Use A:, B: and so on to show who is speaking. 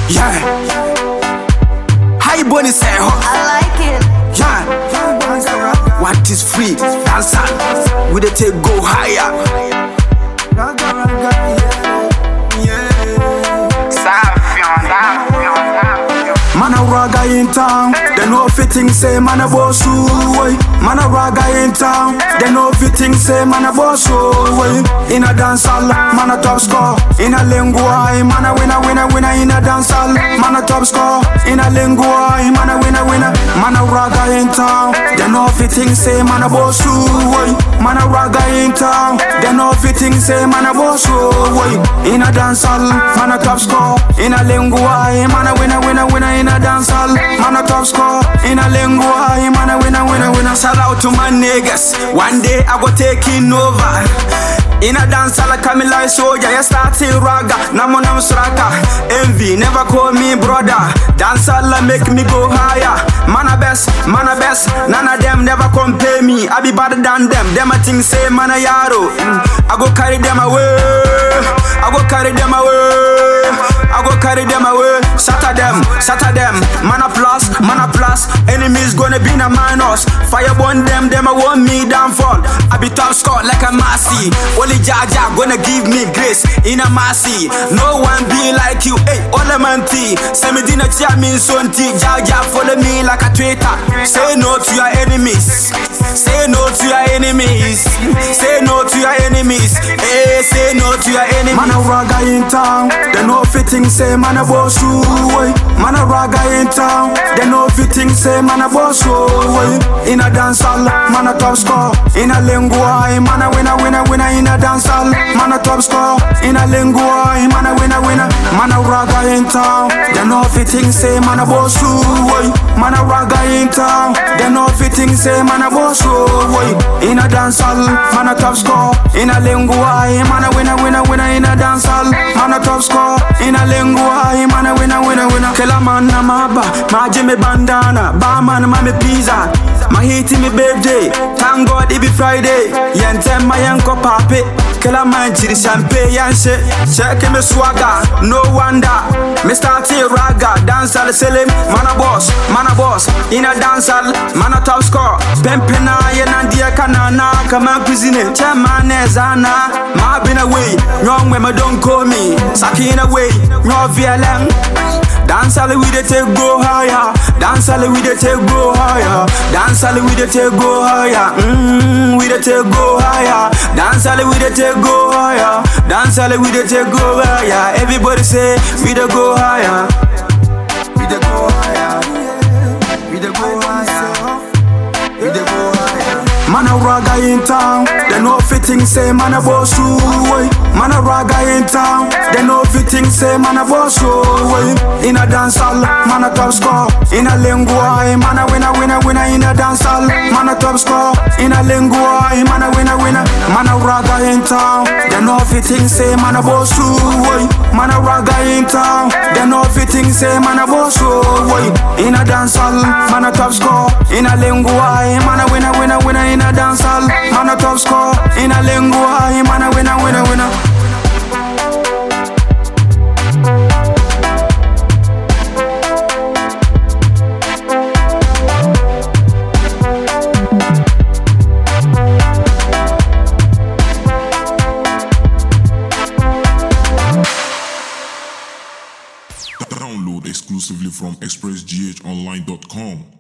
A: Yeah. High bunny say ho.
B: I like it.
A: Yeah. What is free? Dance on. We dey take go higher. Man a raga in town, they know fitting say man a boss way. Man a raga in town, they know fitting say man a boss way. In a dance hall, man a top score. In a lingua, man a winner, winner, winner. In a dance hall, man a top score. In a lingua, man a winner, winner. Man a raga in town, they know fitting say man a boss way. Man a raga in town, they know fitting say man a boss way. In a dance hall, man a top score. In a lingua, man a winner, winner, winner. In a dance hall, man a top score. In a lingua, man a winner, winner, winner. Shout out to my niggas. One day I go taking over. In a dance hall, coming like soldier, you starting raga, namo nam straka. Envy, never call me brother. Dance hall make me go higher. Man a best, man a best. None of them never compare me. I be better than them. Them a think say man a yaro. Mm, I go carry them away. I go carry them away. I go carry them away. Shatter them, shatter them. Man a plus, man a plus. Enemies gonna be in a minus. Fire burn them, them a want me downfall. I be top score like a Marcy. Only Jaja gonna give me grace in a mercy. No one be like you, hey, Olemanti. Send me dinner chia me sonti. Jaja follow me like a traitor. Say no to your enemies. Say no to your enemies. Say no to your enemies. Hey, say no to your enemies. Man a raga in town. They know fitting say man a boss way. Man a raga in town. They know fitting say man a boss way. In a dance hall, man a top score. In a lingua, man a winner, winner, winner. In a dance hall, man a top score. In a lingua, man a winner, winner. Man a raga in town. They know fitting say man a boss way. Man a raga in town. They know fitting say man a boss way. In a dance hall, man a top score. In a lingua, man a winner, winner, winner. In a dance hall, man a top score. In a lingua, man a winner, winner, winner. Killer man na maba, my Jimmy bandana, barman ma me pizza. My hit me birthday, thank God it be Friday. Yentem my yanko pape. Killer man chiri champagne yanse. Check me swagger, no wonder. Me start a raga, dance al selim, man a boss, man a boss. In a dance al, man a top score. Pempena yenandia kanana, kama cuisine. Chairman ezana, ma been away. Young women don't call me, saki in away. No VLM. Dance all we dey take go higher. Dance all we dey take go higher. Dance all we dey take go higher. Mmm, we dey take go higher. Dance all we dey take go higher. Dance all we dey take go higher. Everybody say we dey go higher. We dey go higher. We dey go higher. We dey go higher. Man a raga in town, they know fitting say man a boss way. Man a raga in town, they know fitting say man a boss way. In a dance hall, man a top score. In a lingua, man a winner, winner, winner. In a dance hall, man a top score. In a lingua, man a winner, winner. Man a raga in town, they know fitting say man a boss way. Man a raga in town, they know fitting say man a boss way. In a dance hall, man a top score. In a lingua, man a winner, winner, winner. In a dance hall, man a top score. In a lingua, man a winner, winner, winner.
C: Download exclusively from expressghonline.com.